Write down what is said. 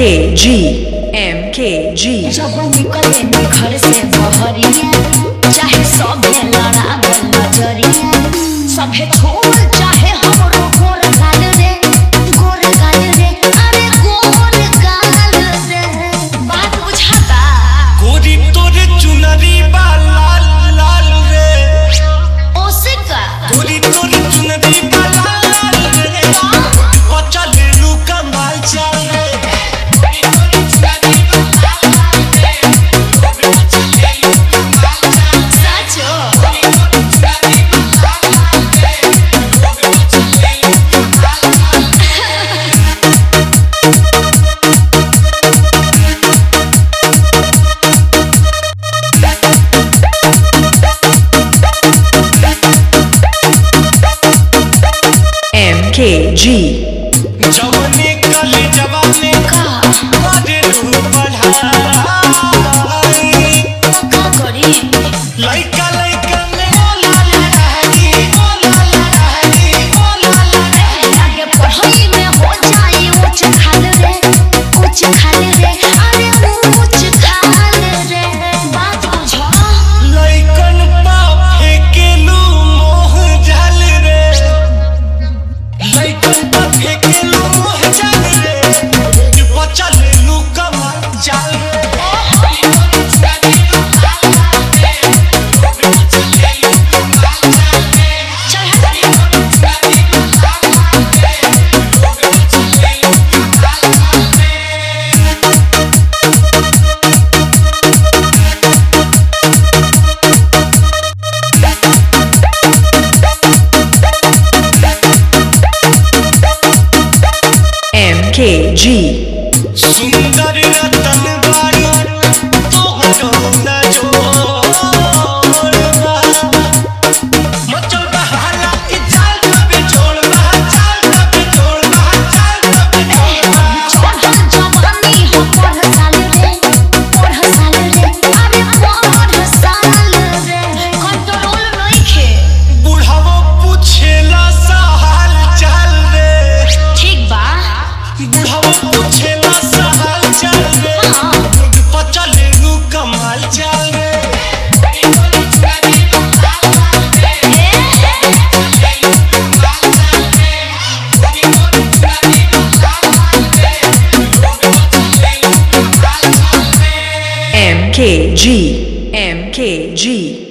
MKG MKG जब निकले नी घर से बहरिया चाहे सभे लड़ावे नजरिया सभे छोड़ चाहे हमरो गोर गाल रे गोर गाल रे अरे गोर गाल रे बात बुझाता गोरी तोरे चुनरी बा लाल लाल रे ओसे का गोरी तोरे चुनरी बा लाल लाल रे बचल लू कमाल चाल रे साचो MKG जवने कल जवाने का मारे रूह बढ़ाई का करी लइका लइका में ओला लड़ाई ओला लड़ाई ओला लड़ाई आगे पढ़ाई में हो जाए ऊंच खाल रे ऊंच खाल रे अरे ऊंच खाल रे बात बुझा लइकन पा फेकेलू मोह जाल रे लइकन पा फेकेलू मोह जाल रे कि बचल लू कमाल जाल रे MKG सुंदर रतन बारू तोहरो न छोड़बा मचल बहाला कि चाल कभी छोड़बा चाल कभी छोड़बा चाल कभी छोड़बा चढ़ल जवानी हो पढ़ साल रे पढ़ साल रे अरे पढ़ साल रे कंट्रोल नइखे बुढ़ावो पूछेला सा हाल चाल रे ठीक बा बुढ़ावो पूछेला सा हाल चाल रे हाँ। बचल लू कमाल चाल रे MKG MKG